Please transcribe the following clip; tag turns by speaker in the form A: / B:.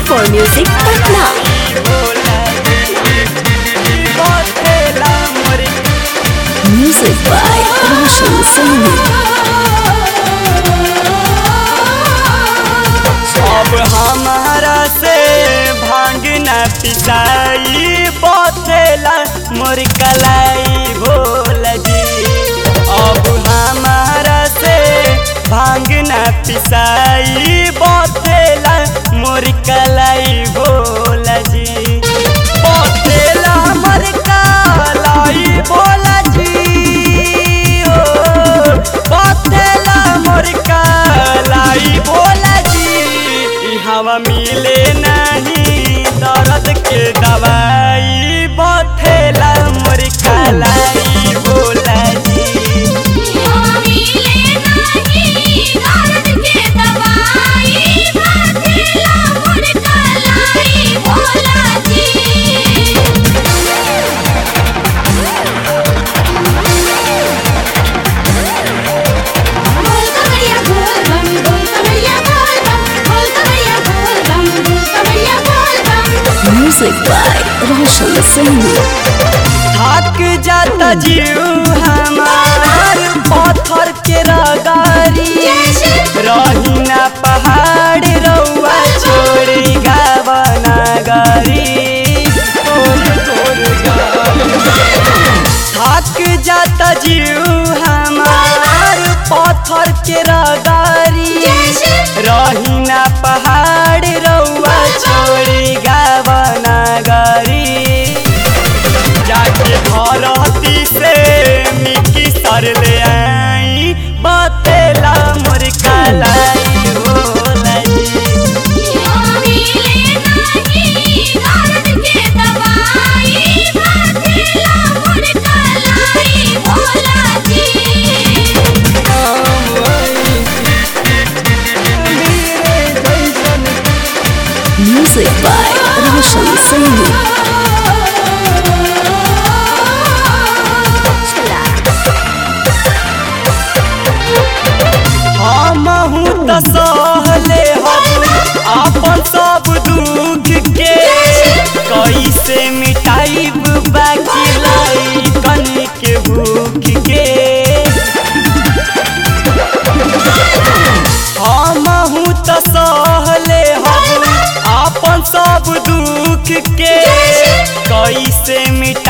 A: for Music Patna. Music by Roshan Saini.
B: अब हमारा से भांग न पिसाई बथेला मोर कलाई भोल जी अब हमारा से भांग न पिसाई बथेला मोर कलाई भोल जी बथेला मोर कलाई भोल जी ओ बथेला मोर कलाई भोल जी ई हवा मिले नहीं दर्द के दवाई बथेला मोर कलाई भोला जी
A: Music by Roshan Saini.
B: थक जाता जीव हमार पत्थर के रगारी रही ना पहाड़ रउआ छोड़ी गावना गारी तोर तोर गारी। थक जाता जीव हमार पत्थर के रगारी रही ना पहाड़ रउआ छोड़ी गावना गारी जाके धरती से मिट्टी सर ले आई बतेला मोर कलाई होला जी
A: Music by Roshan Saini.
B: हमहू त सहले हम अपन सब दुख के कैसे मिटाइब बाकी लाई कन के भूख के हमहू त सहले हम अपन सब दुख के कैसे मिटा